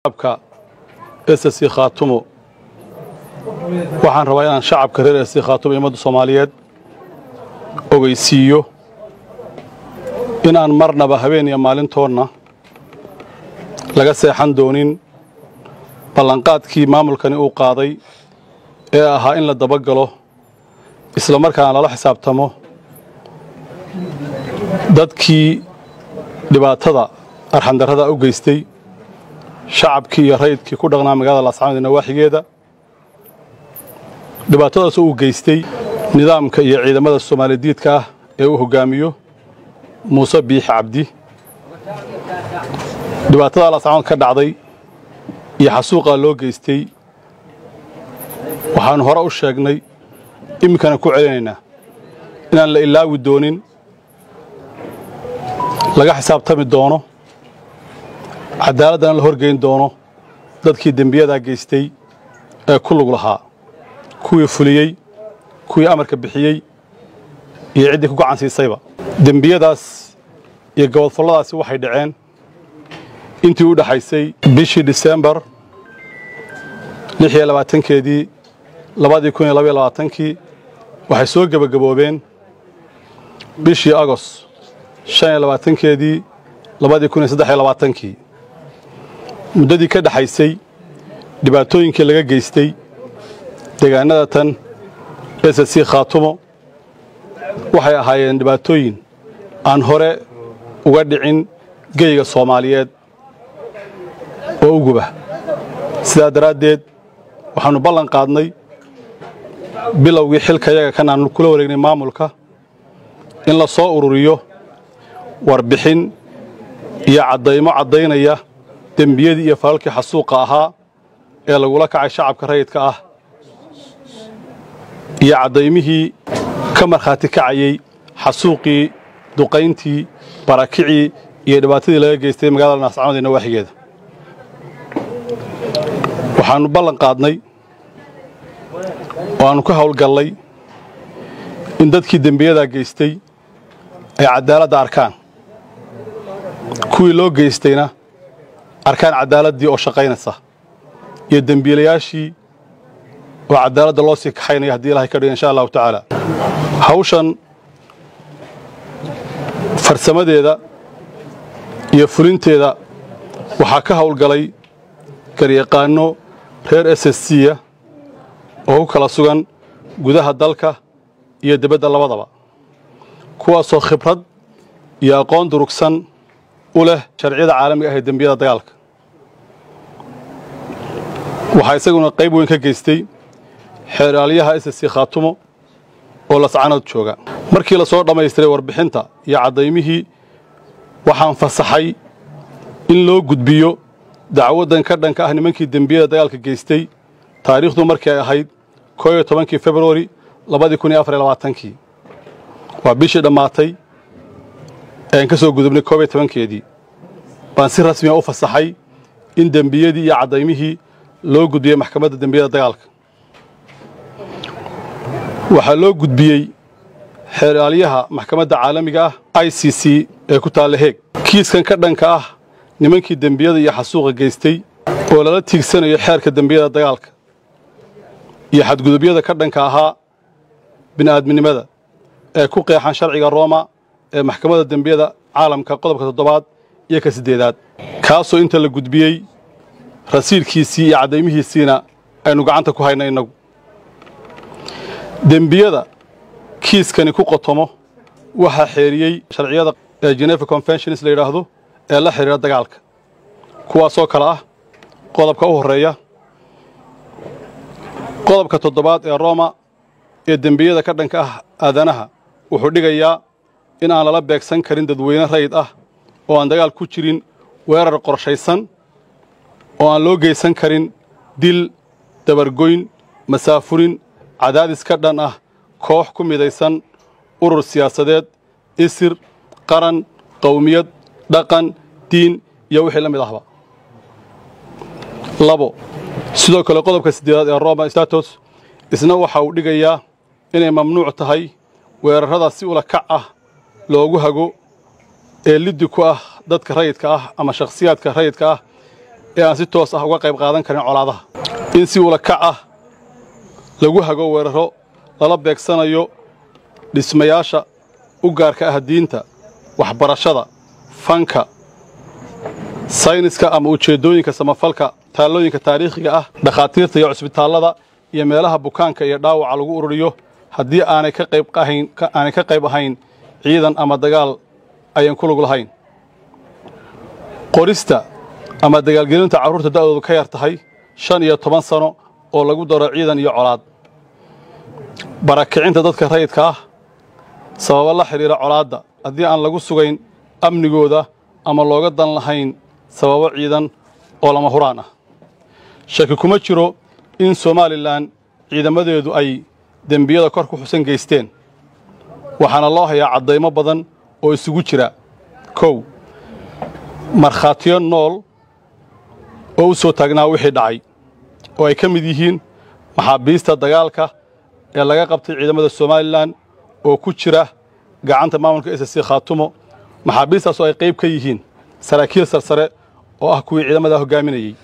shacabka ss khaatumo waxaan rabaa inaan shacabka reer ss khaatumo ummadda soomaaliyeed ogeysiiyo inaan marnaba habeen iyo maalintoodna laga seexan doonin ballanqaadkii maamulkani uu qaaday ee ahaa in la dabagalo isla markaana lala xisaabtamo dadkii dhibaatada arxandarrada u geystay shacabkii iyo rayidkii ku dhaqnaa magaalada laascaanood ee nawaaxigeeda dhibaatadaas uu geystay nidaamka iyo ciidamada soomaalidiidka ah ee uu hoggaamiyo muuse biixi cabdi dhibaatada laascaanood ka dhacday iyo xasuuqaa loo geystay waxaannu hore u sheegnay iminkana ku celinaynaa inaan la ilaawi doonin laga xisaabtami doono cadaaladdan la horgeyn doono dadkii dembiyadaa geystay ee ku lug lahaa kuwii fuliyey kuwii amarka bixiyey iyo ciddii ku gacan siisayba dembiyadaas iyo gobodfalladaasi waxay dhaceen intii u dhexaysay bishii disembar lix iyo labaatankeedii labadii kun iyo labaiyo labaatankii waxay soo gebagaboobeen bishii agos shan iyo labaatankeedii labadii kun iyo saddex iyo labaatankii muddadii ka dhexaysay dhibaatooyinkii laga geystay deegaanada tan ss khaatumo waxay ahaayeen dhibaatooyin aan hore uga dhicin geyga soomaaliyeed oo uguba sidaa daraaddeed waxaannu ballan qaadnay bilowgii xilkayaga kan aanu kula wareegnay maamulka in la soo ururiyo warbixin iyo caddaymo caddaynaya dembiyadii iyo falalkii xasuuqa ahaa ee lagula kacay shacabka rayidka ah iyo caddaymihii ka markhaati kacayey xasuuqii duqayntii barakicii iyo dhibaatadii laga geystay magaalada naascaanood ee nawaaxigeeda waxaannu ballan qaadnay oo aannu ka howlgallay in dadkii dembiyadaa geystay ay caddaaladda arkaan kuwii loo geystayna arkaan caddaaladdii oo shaqaynaysa iyo dembiilayaashii oo caddaaladda loo sii kaxaynaya haddii ilahay ka dhiga insha allahu tacaala hawshan farsamadeeda iyo fulinteeda waxaa ka howlgalay garyaqaanno reer s s c-ya oo ku kala sugan gudaha dalka iyo dibadda labadaba kuwaasoo khibrad iyo aqoon durugsan u leh sharciyada caalamiga ah ee dembiyada dagaalka waxaa isaguna qayb weyn ka geystay xeeraalyaha ss c khaatumo oo lascanood jooga markii la soo dhammaystiray warbixinta iyo caddaymihii waxaan fasaxay in loo gudbiyo dacwaddan ka dhanka ah nimankii dembiyada dagaalka geystay taariikhdu markii ay ahayd koo iyo tobankii februari labadii kun iyo afar iyo labaatankii waa bishii dhammaatay ean ka soo gudubnay koob iyo tobankeedii baan si rasmiya u fasaxay in dembiyadii iyo caddaymihii loo gudbiyey maxkamadda dembiyada dagaalka waxaa loo gudbiyey xeeraalyaha maxkamadda caalamiga ah i c c ee ku taalla heeg kiiskan ka dhanka ah nimankii dembiyada iyo xasuuqa geystay oo lala tiigsanayo xeerka dembiyada dagaalka iyo xadgudubyada ka dhanka ahaa bini'aadminimada ee ku qeexan sharciga rooma ee maxkamadda dembiyada caalamka qodobka toddobaad iyo ka siddeedaad kaasoo inta la gudbiyey rasiidkiisii iyo caddaymihiisiina aynu gacanta ku hayna innagu dembiyada kiiskani ku qotomo waxaa xeeriyey sharciyada ee genefa conventions la yidhaahdo ee la xidhiira dagaalka kuwaasoo kale ah qodobka u horreeya qodobka toddobaad ee rooma ee dembiyada ka dhanka ah aadanaha wuxuu dhigayaa in aan lala beegsan karin dadweyne rayid ah oo aan dagaal ku jirin weerar qorshaysan oo aan loo geysan karin dil dabargoyn masaafurin cadaadis ka dhan ah koox ku midaysan urur siyaasadeed isir qaran qowmiyad dhaqan diin iyo wixii la mid ahba labo sidoo kale qodobka siddeedaad ee roma status isna waxa uu dhigayaa inay mamnuuc tahay weerarrada si ula kac ah loogu hago ee liddi ku ah dadka rayidka ah ama shakhsiyaadka rayidka ah ee aan si toos ah uga qayb qaadan karin colaadaha in si ula kac ah lagu hago weeraro lala beegsanayo dhismayaasha u gaarka ah diinta waxbarashada fanka sayniska ama ujeeddooyinka samafalka taallooyinka taariikhiga ah dhakhaatiirta iyo cusbitaallada iyo meelaha bukaanka iyo dhaawaca lagu ururiyo haddii aanay ka qayb ahayn aanay ka qayb ahayn ciidan ama dagaal ayan ku lug lahayn qorista ama dagaalgelinta carruurta da'doodu ka yar tahay shan iyo toban sano oo lagu daro ciidan iyo colaad barakicinta dadka rayidka ah sababo la xidhiira colaadda haddii aan lagu sugayn amnigooda ama looga dan lahayn sababo ciidan oo lama huraan ah shaki kuma jiro in somalilan ciidamadeedu ay dembiyada kor ku xusan geysteen waxaana loo hayaa caddaymo badan oo isugu jira kow markhaatiyo nool oo u soo taagnaa wixii dhacay oo ay ka mid yihiin maxaabiista dagaalka ee laga qabtay ciidamada somalilan oo ku jira gacanta maamulka s c khaatumo maxaabiistaas oo ay qayb ka yihiin saraakiil sarsare oo ah kuwii ciidamada hoggaaminayey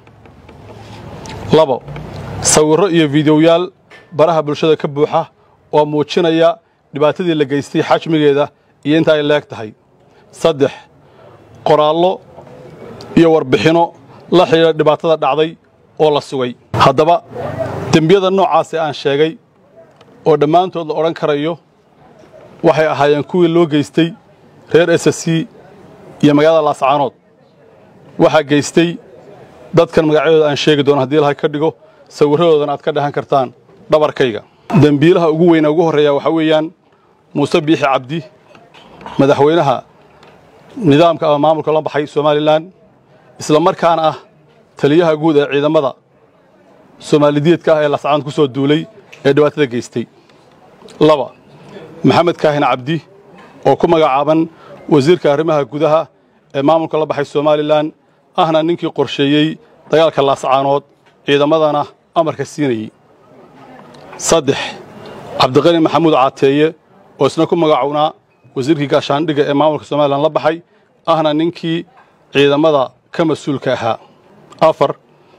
labo sawirro iyo fiidiyoyaal baraha bulshada ka buuxa oo muujinaya dhibaatadii la geystay xajmigeeda iyo inta ay leeg tahay saddex qoraallo iyo warbixinno la xidhiidha dhibaatada dhacday oo la sugay haddaba dembiyada noocaasee aan sheegay oo dhammaantood la odhan karayo waxay ahaayeen kuwii loo geystay reer s c iyo magaalada laascaanood waxaa geystay dadkan magacyadooda aan sheegi doono haddii ilahay ka dhigo sawirradoodana aad ka dhahan kartaan dhabarkayga dembiilaha ugu weyna ugu horreeya waxaa weeyaan muuse biixi cabdi madaxweynaha nidaamka ama maamulka la baxay somalilan isla markaana ah taliyaha guud ee ciidamada soomaalidiyeedka ah ee laascaanood ku soo duulay ee dhibaatada geystay laba maxamed kaahin cabdi oo ku magacaaban wasiirka arrimaha gudaha ee maamulka la baxay somalilan ahna ninkii qorsheeyey dagaalka laascaanood ciidamadana amarka siinayey saddex cabdiqani maxamuud caateeye oo isna ku magacownaa wasiirkii gaashaandhigga ee maamulka somalilan la baxay ahna ninkii ciidamada ka mas-uulka ahaa afar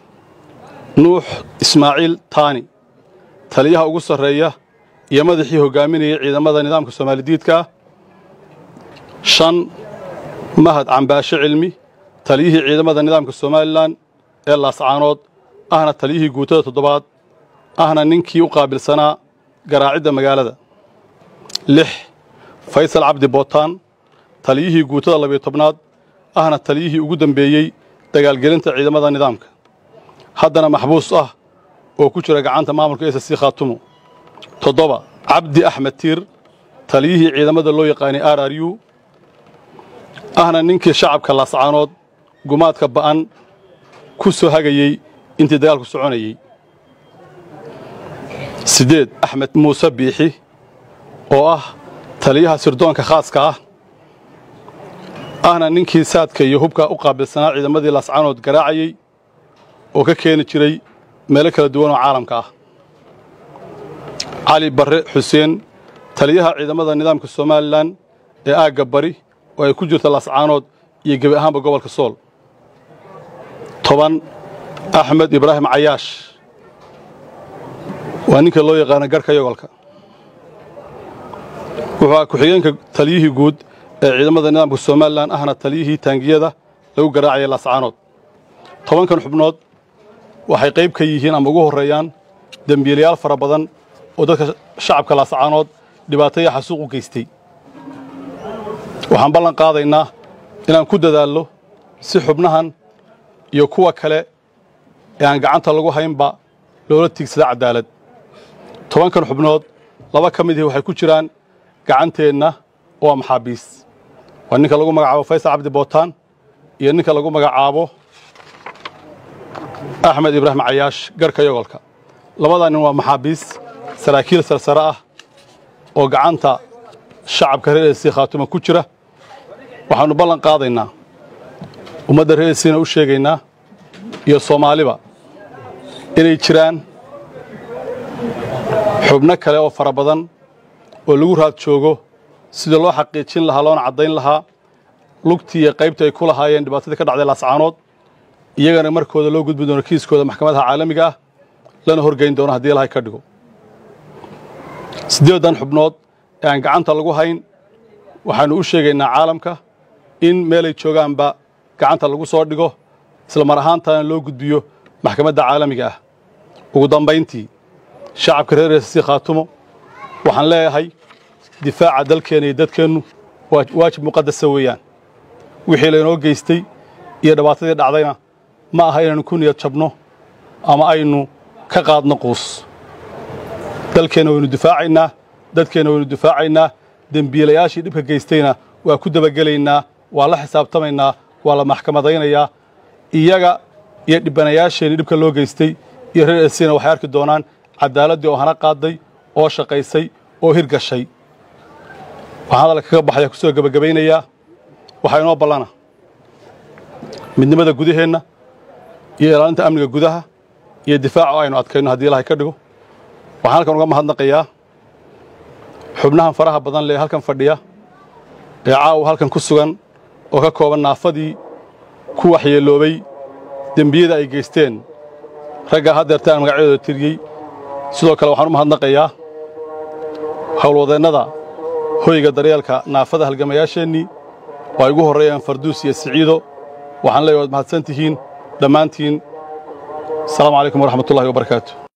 nuux ismaaciil taani taliyaha ugu sarreeya iyo madaxii hoggaaminayay ciidamada nidaamka soomaalidiidka shan mahad cambaashe cilmi taliyihii ciidamada nidaamka somalilan ee laascaanood ahna taliyihii guutada toddobaad ahna ninkii u qaabilsanaa garaacidda magaalada lix faysal cabdi bootaan taliyihii guutada labiyo tobnaad ahna taliyihii ugu dembeeyey dagaalgelinta ciidamada nidaamka haddana maxbuus ah oo ku jira gacanta maamulka s c khaatumo toddoba cabdi axmed tiir taliyihii ciidamada loo yaqaanay r r u ahna ninkii shacabka laascaanood gumaadka ba'an ku soo hagayey intii dagaalku soconayey siddeed axmed muuse biixi oo ah taliyaha sirdoonka khaaska ah ahna ninkii saadka iyo hubka u qaabilsanaa ciidamadii laascaanood garaacayey oo ka keeni jiray meelo kala duwan oo caalamka ah cali barre xuseen taliyaha ciidamada nidaamka somalilan ee aagga bari oo ay ku jirta laascaanood iyo gebi ahaanba gobolka sool toban axmed ibraahim cayaash waa ninka loo yaqaano garhka yogolka wuxuu ah ku-xigeenka taliyihii guud ee ciidamada nidaamka somalilan ahna taliyihii taangiyada lagu garaacayay laascaanood tobankan xubnood waxay qayb ka yihiin ama ugu horreeyaan dembiilayaal fara badan oo dadka shacabka laascaanood dhibaataya xasuuq u geystay waxaan ballan qaadaynaa inaan ku dadaallo si xubnahan iyo kuwa kale ee aan gacanta lagu haynba loola tiigsada caddaalad tobankan xubnood laba ka midihii waxay ku jiraan gacanteenna oo waa maxaabiis waa ninka lagu magacaabo faysal cabdi bootaan iyo ninka lagu magacaabo axmed ibraahim cayaash garhka yogolka labadaa nin waa maxaabiis saraakiil sarsare ah oo gacanta shacabka reer esi khaatuma ku jira waxaannu ballan qaadaynaa ummadda reer esina u sheegaynaa iyo soomaaliba inay jiraan xubno kale oo fara badan oo lagu raad joogo sida loo xaqiijin lahaa loona caddayn lahaa lugtii iyo qaybtii ay ku lahaayeen dhibaatadii ka dhacday laascaanood iyagana markooda loo gudbi doono kiiskooda maxkamadaha caalamiga ah lana horgeyn doono haddii ilahay ka dhigo siddeedan xubnood ee aan gacanta lagu hayn waxaannu u sheegaynaa caalamka in meelay joogaanba gacanta lagu soo dhigo isla mar ahaantana loo gudbiyo maxkamadda caalamiga ah ugu dambayntii shacabka reer reesasi khaatumo waxaan leeyahay difaaca dalkeenna iyo dadkeennu waajib muqadasa weeyaan wixii laynoo geystay iyo dhibaatadii dhacdayna ma aha inaynu ku niyad jabno ama aynu ka qaadno quus dalkeenna waynu difaacaynaa dadkeenna waynu difaacaynaa dembiilayaashii dhibka geystayna waa ku dabagelaynaa waa la xisaabtamaynaa waa la maxkamadaynayaa iyaga iyo dhibanayaasheenii dhibka loo geystay iyo reer esina waxay arki doonaan caddaaladdii oo hana qaaday oo shaqaysay oo hirgashay waxaan hadalka kaga baxaya kusoo gebagabaynayaa waxaa inoo ballana midnimada gudaheenna iyo ilaalinta amniga gudaha iyo difaaca oo aynu adkayno haddii ilahay ka dhigo waxaan halkan uga mahadnaqayaa xubnahan faraha badan lee halkan fadhiya ee caawa halkan ku sugan oo ka kooban naafadii ku waxyeeloobay dembiyada ay geysteen raggaa haddeerta aan magacyadooda tiriyey sidoo kale waxaan u mahadnaqayaa howlwadeennada hoyga daryeelka naafada halgamayaasheennii oo ay ugu horreeyaan farduus iyo siciido waxaan leeyahy waad mahadsan tihiin dhammaantiin asalaamu calaykum waraxmatullahi wabarakaatu